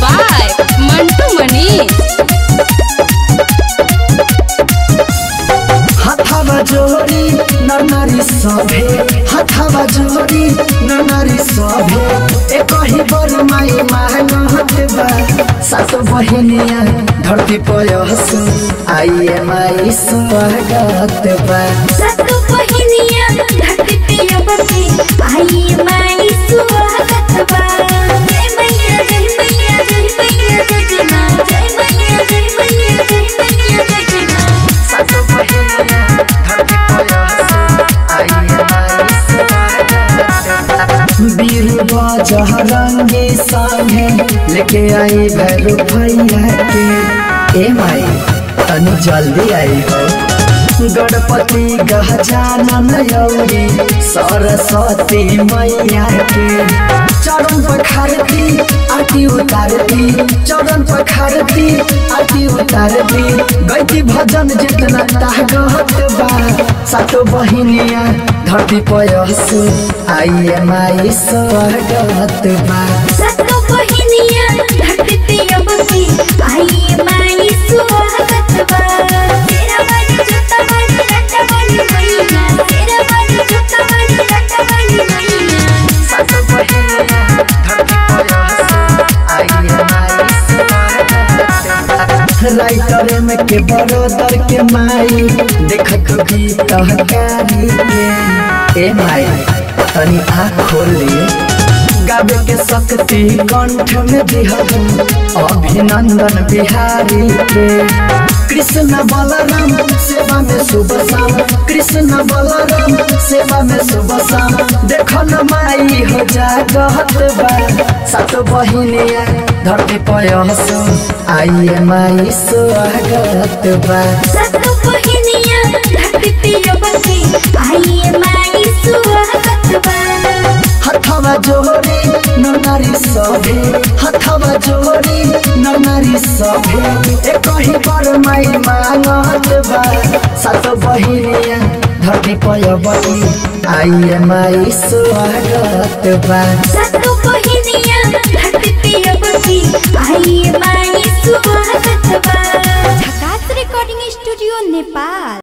by Mantu Mani. हाथावा जोड़ी नरनारी सभे हाथावा जोड़ी नरनारी सभे एक ही बर माई मानत बा सात बहिनिया धरती पयस आइए माई स्वागत बा सतु बहिनिया धरती पे अबके आई माई सुहागत बा जय मैया जय मैया जय मैया जय जय माँ जय मैया जय मैया जय मैया जय जय माँ सात बहिनिया धरती पयस आइए माई स्वागत बा वीर बाजह रंगी संगे लेके आई भैरू भैया के ए माई तनी जल्दी आई हो गणपति गहजानन यौरी सरस्वती मैया के चरण पखारती आरती उतारती चरण पखारती आरती उतारती गैती भजन जितना तागत बा सातो बहिनिया धरती पयस आइए माई स्वागत बा सतु बहिनिया धरती पे अबके आई माई सुहागत बा तेरा बारी जुत्ता बारी लट्टा बारी मैया तेरा बारी जुत्ता बारी लट्टा बारी मैया सातो बहिनिया धरती पयस आइए माई स्वागत बा राइटर में के बड़ोदर के माई देखत गीत कहकारी के ए माई तनी आँख खोली गावे के शक्ति कंठ में दिहबू अभिनंदन बिहारी के कृष्ण बलराम सेवा में सुबह शाम कृष्ण बलराम सेवा में सुबह शाम देखो न माई हो जागत बा सात बहिनिया धरती पयस आइए माई स्वागत बा सतु बहिनिया धरती पे अबके आई माई सुहागत बा हथवा जोड़ी नरनारी सभे हथवा जोड़ी नरनारी सभे एक ही पर माई मांगत बा सात बहिनिया धरती पयबती आइए माई स्वागत बा सतु बहिनिया धरती पे अबके आई माई सुहागत बा झकास रिकॉर्डिंग स्टूडियो नेपाल